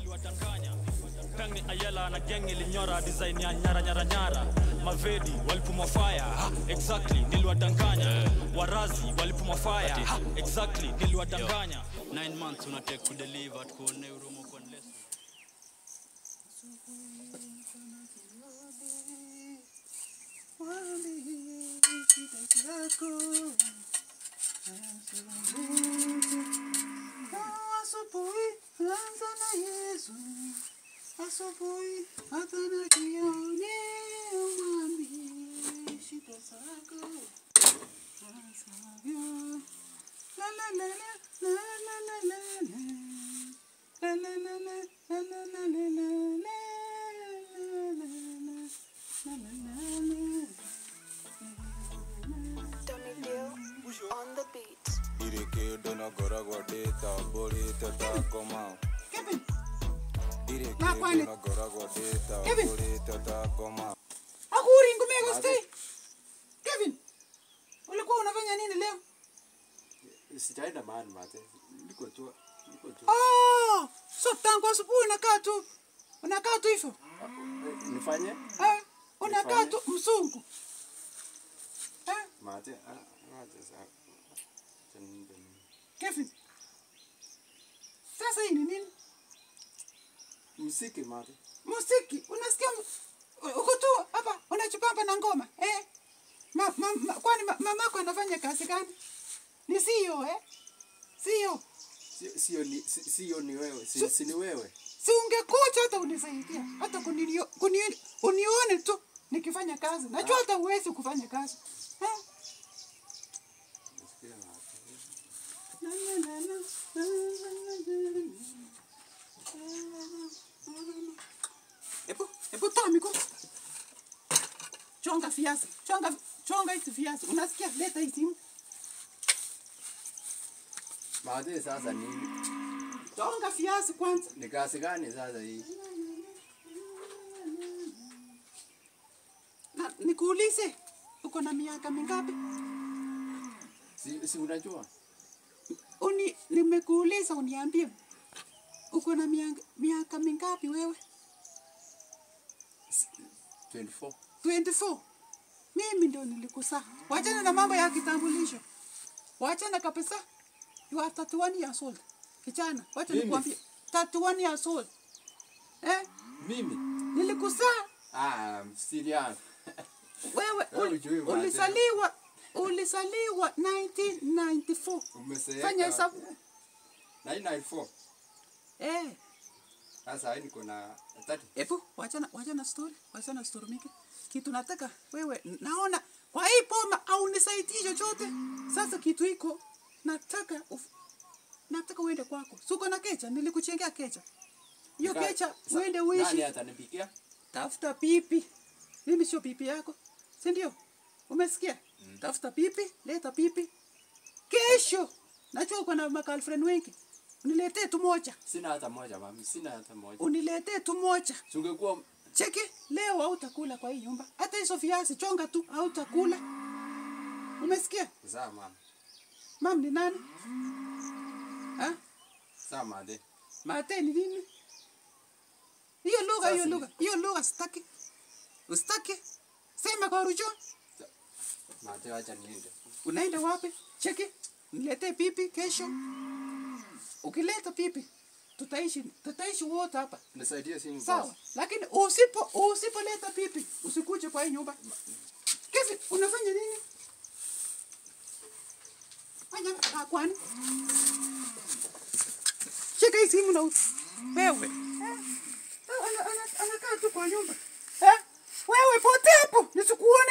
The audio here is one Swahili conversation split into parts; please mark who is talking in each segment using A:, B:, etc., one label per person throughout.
A: niliwadanganya peng ni ayela na geng ilinyora design ya nyara nyara nyara mavedi walipumwa fire ha, exactly niliwadanganya warazi walipumwa fire ha, exactly niliwadanganya 9 months unatake kudeliver tukuone urumo kwa nless
B: Asubuhi anza na Yesu, asubuhi hata na jioni umwambie shida zako asavyo. La la la la la la la la la. La la la la la la la la la la. La la la la.
C: Dummy Bill on the beat.
D: Ireke na gora godeta bori tata koma.
B: Kevin,
D: Ireke
B: Na kwani?
D: na gora godeta
B: Kevin.
D: bori tata koma.
B: akuri ngumeko stay. Kevin, ulikuwa unafanya nini leo?
E: sijaenda mahali mate niko tu niko tu
B: Oh, so tangu asubuhi unakaa tu unakaa tu hivyo
E: Eh, nifanye
B: eh? Unakaa
E: Nifanye?
B: tu msungu eh?
E: mate ah, acha sasa acha niende mimi.
B: Kevin, sasa hii ni nini?
E: msiki mate
B: Muziki unasikia? mu- Uko tu hapa unachupamba na ngoma eh? Ma, ma, ma, kwani ma, mamako anafanya kazi gani? Ni CEO eh? CEO
E: sio sio ni si- sio ni wewe si, si ni wewe
B: si ungekuja hata unisaidia hata kunilio, kuni, unione tu nikifanya kazi. Najua hata uwezi kufanya kazi eh?
E: Nasikia mate.
B: Hebu hebu toa mikono. Chonga viazi. Chonga chonga hizi viazi. Unasikia? Leta hii simu.
E: mate sasa nini
B: Chonga viazi kwanza.
E: ni kazi gani sasa hii
B: Na nikuulize, uko na miaka mingapi?
E: si, si unajua
B: Uni nimekuuliza uniambie. Uko na miaka, miaka mingapi wewe?
E: 24
B: 24. Mimi ndio nilikusaa. Wachana na mambo ya kitambulisho. Wachana kabisa. You are 31 years old. Kijana, wacha
E: Mimi?
B: nikwambie. 31 years old. Eh?
E: mimi
B: Nilikusaa
E: ah msiliana
B: wewe
E: Wewe
B: ul-
E: hujui maana.
B: ulisaliwa ulisaliwa 1994.
E: umeseeka
B: Fanya hesabu.
E: 994
B: Eh,
E: sasa hii niko na 30
B: epo wachana wachana story, wachana story mingi. Kitu nataka wewe naona kwa hii poma au nisaidie chochote. Sasa kitu iko nataka uf, nataka uende kwako. Suko na kecha, nilikuchengea kecha. Hiyo
E: Nika-
B: kecha
E: sa-
B: uende
E: nani
B: uishi.
E: atanipikia
B: Tafuta pipi. Mimi sio pipi yako. Si ndio? Umesikia? Tafuta pipi, leta pipi. Kesho najua uko na makalfriend wengi. Uniletee tu moja.
E: sina hata moja mami sina hata moja
B: Uniletee tu moja.
E: sungekuwa
B: Cheki, leo hautakula kwa hii nyumba. Hata hizo viazi chonga tu hautakula. Umesikia?
E: sawa mama
B: Mam ni nani? Ha?
E: sawa made
B: Mate ni nini? Hiyo lugha, hiyo
E: Sasa-
B: lugha, hiyo lugha sitaki. Usitaki. Sema kwa rujo.
E: mate wacha niende
B: Unaenda wapi? Cheki. Niletee pipi kesho. Ukileta pipi tutaishi tutaishi wote hapa.
E: nisaidie simu
B: Sawa.
E: basi.
B: Lakini usipo usipoleta pipi usikuje kwa hii nyumba. Kevin, unafanya nini? Fanya ah, kwani? Shika hii simu na u- wewe. Eh? Ana- ana- Anakaa tu kwa nyumba. Eh? Wewe pote hapo nisikuone.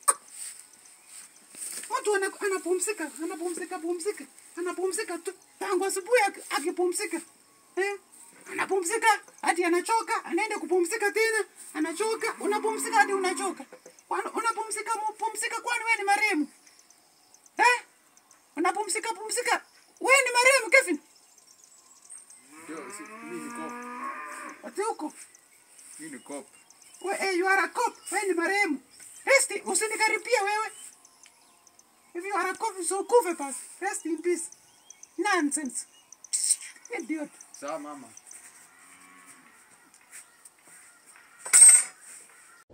B: Mtu ana- anapumzika, anapumzika, pumzika, anapumzika tu tangu asubuhi aki- akipumzika eh? Anapumzika hadi anachoka, anaenda kupumzika tena, anachoka, unapumzika hadi unachoka. Kwani unapumzika pumzika, kwani wewe ni marehemu eh? Unapumzika pumzika, wewe ni marehemu Kevin?
E: Ndio, si- mimi ni cop.
B: Ati huko
E: Mimi ni cop.
B: we, eh, you are a cop, wewe ni marehemu. Resti, usinikaribia wewe. If you are a cop, so kufe basi. Rest in peace. Nonsense. Idiot.
E: Sawa mama.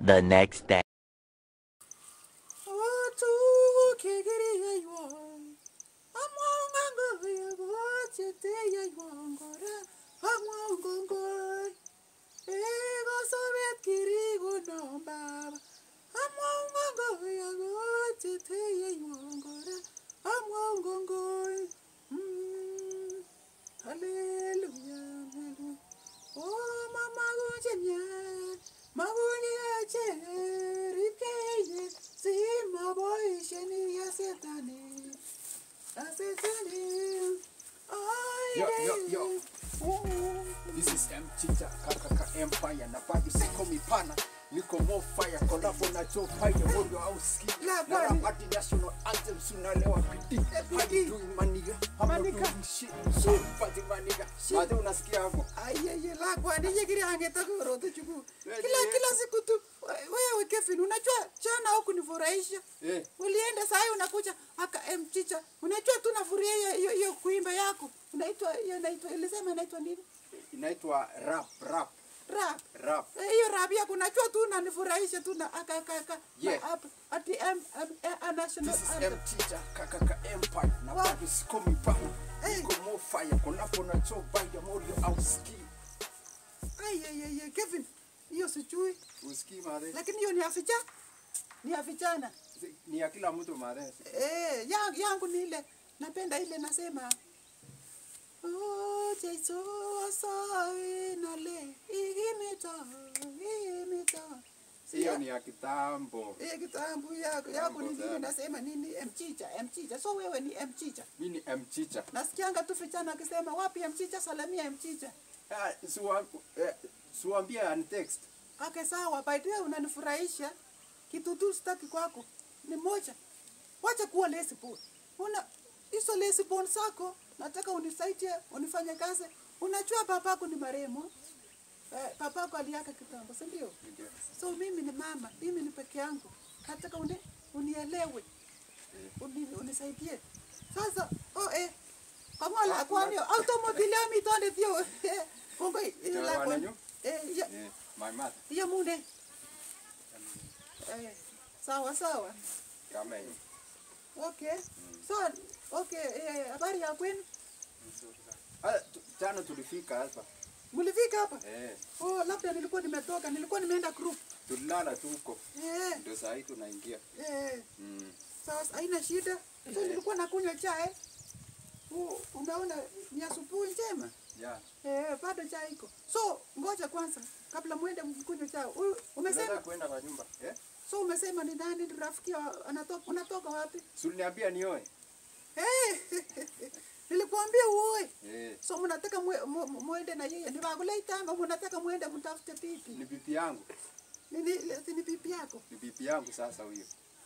F: the next day.
B: Watu kigiria yuan. Amwanga ngoya bochete ya yuangora. Amwanga ngoy. Ego sobet kirigo no baba. Amwanga ngoya bochete ya yuangora. Amwanga ngoy. Mm. Hallelujah. hallelujah. Oh mama gunjenya. Magunyache ripkeye. Sima boisheni ya setani. Ya setani. Ay,
E: Yo, yo, yo.
B: Oh.
E: This is M Chicha Kakaka Empire na bado siko mipana niko more fire collabo na Joe Pine moyo au ski
B: La
E: na
B: bwana.
E: rap hadi national anthem sunalewa bidii
B: bidii.
E: hadi doing maniga I'm not
B: Maniga.
E: doing shit shit but maniga baada unasikia hapo
B: Ayeye lakwa nije kile angetaka tuchukue.
E: Wewe
B: Kila
E: je?
B: kila siku tu wewe Kevin unajua jana huku nifurahisha.
E: eh
B: Ulienda saa hii unakuja aka mchicha. Unajua tu nafurahia hiyo- hiyo hiyo kuimba yako. Unaitwa hiyo inaitwa ilisema inaitwa nini?
E: inaitwa rap rap
B: Rap.
E: rap
B: Eh, Hiyo rap yako unajua tu unanifurahisha tu na aka aka aka.
E: Yeah.
B: na up- Ati M M a national
E: This is
B: anthem.
E: M Chicha Kakaka Empire na
B: Wow.
E: bado siko mipana
B: Eh.
E: niko more fire collabo na Joe Pine moyo au ski
B: Ayeye Kevin. Hiyo sijui.
E: usikii madhe
B: Lakini hiyo ni ya vijana. Ni ya vijana.
E: ni ya kila mtu madhe
B: Eh, yangu, yangu ni ile napenda ile nasema Oh, Jesu asawi nale igimita igimita
E: hiyo ni ya kitambo
B: Eh, kitambu yako yako ni
E: Kitambo
B: vile
E: sana.
B: nasema nini mchicha mchicha so wewe ni mchicha
E: mi ni M Chicha
B: nasikianga tu vijana akisema wapi mchicha salamia mchicha
E: Ah, siwa- eh, siwaambie ani text
B: ake sawa by the way unanifurahisha kitu tu sitaki kwako ni moja wacha kuwa lesbian una hizo lesbian zako nataka unisaidie unifanye kazi unajua papako ni maremo eh, papako aliaka kitambo si ndio so mimi ni mama mimi ni peke yangu nataka uni, unielewe uni, unisaidie sasa oh, eh, kamola kwani automobile mitonde thio kongo
E: Itawa wananyu?
B: eh, ya,
E: Eh, my mother
B: hiyo munde eh, sawa sawa
E: kama hiyo
B: okay so okay eh, habari ya kwenu
E: Ah, tu- jana tulifika hapa
B: mlifika hapa
E: eh,
B: oh labda nilikuwa nimetoka nilikuwa nimeenda group
E: tulilala tu huko
B: eh,
E: ndio saa hii tunaingia
B: eh,
E: mm.
B: sawa haina shida so nilikuwa nakunywa chai U- umeona ni asubuhi njema
E: yeah.
B: eh, bado chai iko so ngoja kwanza kabla mwende mkunywe chai Huyu-
E: Tunaweza
B: umesema
E: kuenda kwa nyumba eh?
B: so umesema ni nani ni rafiki wa- anatoka unatoka wapi
E: Si uliniambia nioe
B: Eh, nilikuambia uoe
E: eh,
B: so mnataka mwe- mu- mu- mwende na yeye ndivakuleitanga mnataka mwende mtafute pipi
E: ni bibi yangu
B: nini si ni pipi yako
E: ni bibi yangu sasa huyo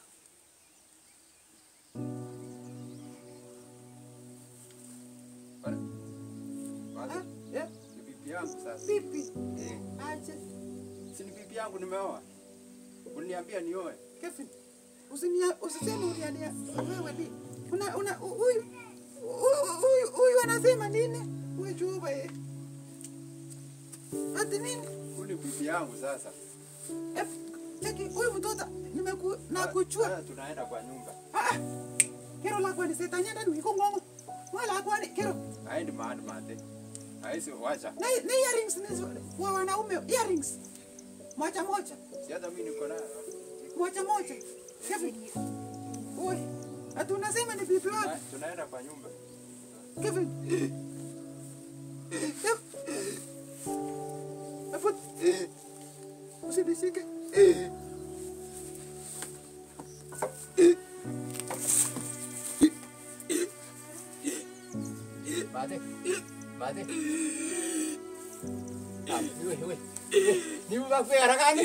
E: Bana. Bana.
B: Ah, eh,
E: ni bibi yangu sasa
B: pipi
E: eh.
B: aje
E: si ni bibi yangu nimeoa uliniambia nioe
B: Kevin usinia usiseme uniania wewe ni una una huyu huyu- huyu huyu anasema nini wewe juba eh ati nini
E: huyu ni bibi yangu sasa
B: Eh, cheki huyu mtoto nimeku
E: Ah,
B: nakuchua
E: ah, tunaenda kwa nyumba
B: ah kero lakwa ni setanyenda ni kongongo wala kwa ni kero
E: aendi mahali mate aisi wacha
B: na na earrings ni wa wanaume earrings moja moja
E: si hata mi niko nayo
B: moja moja Kevin oi ati unasema ni bibi wako
E: Ah, tunaenda kwa nyumba
B: Kevin Afu usinishike
E: mate mate Ah, iwe iwe ni mbakwe harakani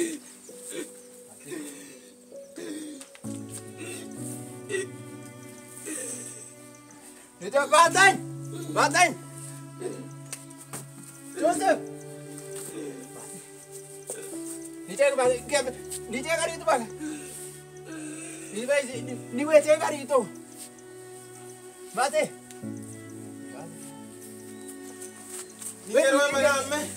E: Nito batay! Batay! Joseph! Nije ba ke nije ka rito ba? Ni ba ni we je ka rito. Bate.
G: Nikero madame.